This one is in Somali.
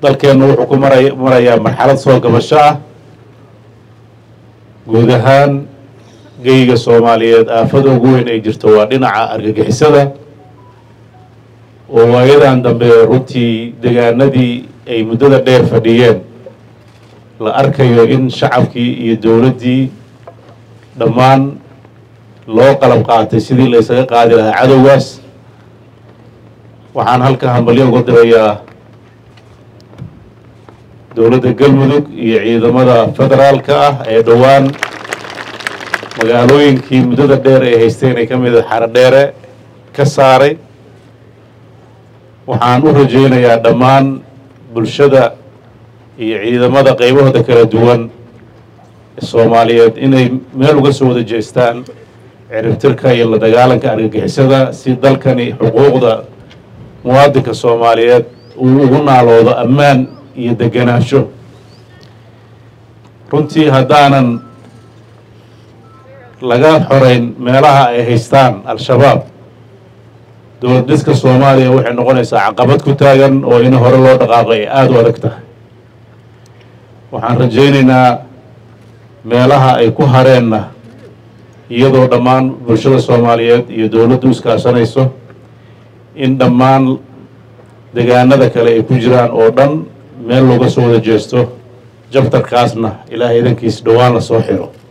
dalkeennu wuxuu ku maray marayaa marxalad soo gabasho ah guud ahaan geyga soomaaliyeed aafada ugu weyn ay jirto waa dhinaca argagixisada oo waayadan dambe runtii degaanadii ay muddada dheer fadhiyeen la arkayo in shacabkii iyo dowladdii dhammaan loo qalab qaatay sidii la ysaga qaadi lahaa cadowgaas waxaan halka hambalyo uga dirayaa dowladda galmudug iyo ciidamada federaalka ah ee dhowaan magaalooyinkii muddada dheer ay haysteen ay ka mid a xarodheere ka saaray waxaan u rajaynayaa dhammaan bulshada iyo ciidamada qaybahooda kala duwan soomaaliyeed inay meel uga soo wada jeestaan ciribtirka iyo la dagaalanka argagixisada si dalkani xuquuqda muwaadinka soomaaliyeed uu ugu naaloodo ammaan iyo degenaansho runtii haddaanan laga xoreyn meelaha ay haystaan al-shabaab dowlad dhiska soomaaliya waxay noqonaysaa caqabad ku taagan oo in hore loo dhaqaaqo ay aada u adag tahay waxaan rajaynaynaa meelaha ay ku hareenna iyadoo dhammaan bulshada soomaaliyeed iyo dowladdu iskaashanayso in dhammaan degaanada kale ay ku jiraan oo dhan meel looga soo wada jeesto jabtarkaasna ilaahay idankiis dhowaan la soo xiro